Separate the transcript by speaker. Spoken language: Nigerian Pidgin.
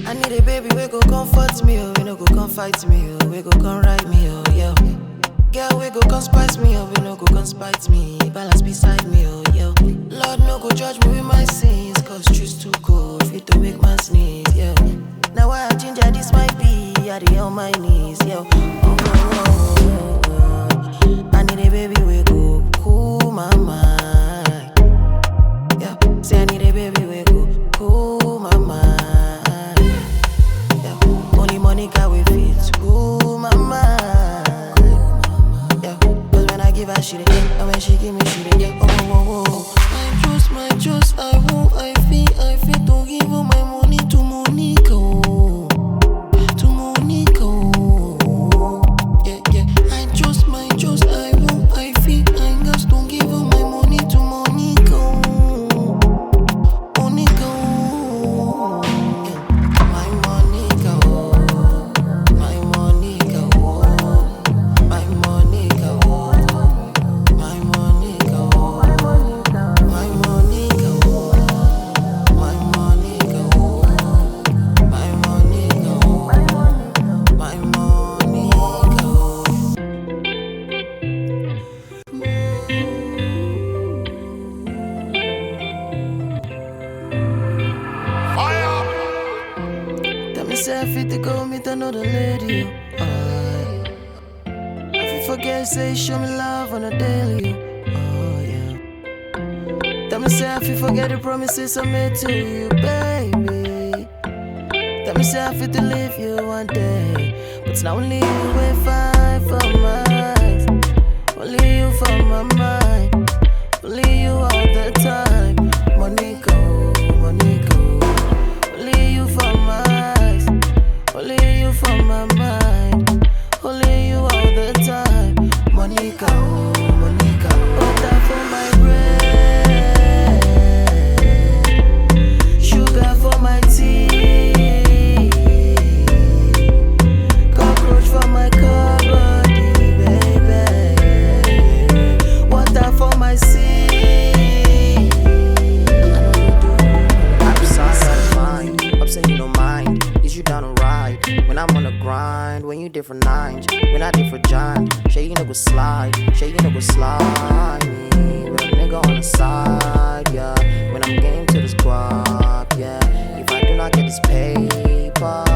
Speaker 1: I need a baby we go comfort me, oh, we no go come fight me, oh, we go come ride me, oh, yeah. Girl, we go come spice me, oh, we no go come spite me, balance beside me, oh, yeah. Lord, no go judge me with my sins, cause truth's too cold, fit to make man sneeze, yeah. Now why I ginger this might be, I dey on my knees, yeah. Oh, oh, oh, oh, oh. I need a baby we go cool my mind, yeah. Say I need a baby we go cool my mind. Yeah. Only Monica we fit cool my mind. Yeah. Cause when I give her she dey get, and when she give me she dey get. Oh, oh, oh, oh. I trust, my trust, I won't, I feel, I feel to give all my money to Monica. Oh. To Monica. Oh. Yeah, yeah. I trust, my trust, I won't, I feel, I just don't give all my money to Monica. Oh. Monica, oh, my Monica, oh, my Monica, oh, my Monica, oh, my Monica, oh, my Monica, oh, my Monica, oh, my Monica, oh, my Monica, oh. Tell me say I fit to go meet another lady. Oh, I fit forget say show me love on a daily. Oh yeah. Tell me say I fit forget the promises I made to you, baby. Tell me say I fit to leave you one day, but it's not only you we find for my eyes. Only you for my mind. Only you all the time. Monica, Monica. Only you for my eyes, only you for my mind, only you all the time. Monica, oh, Monica, butter for my bread, sugar for my tea, cockroach for my cupboard, baby, water for my sea. I know you do.
Speaker 2: Outside of mind, upset you don't mind. Is you down to ride? When I'm on the grind, when you different nines, when I different giant. Shay you nigga slide, shay you nigga slide me. With a nigga on the side, yeah. When I'm game to this guap, yeah. If I do not get this paper,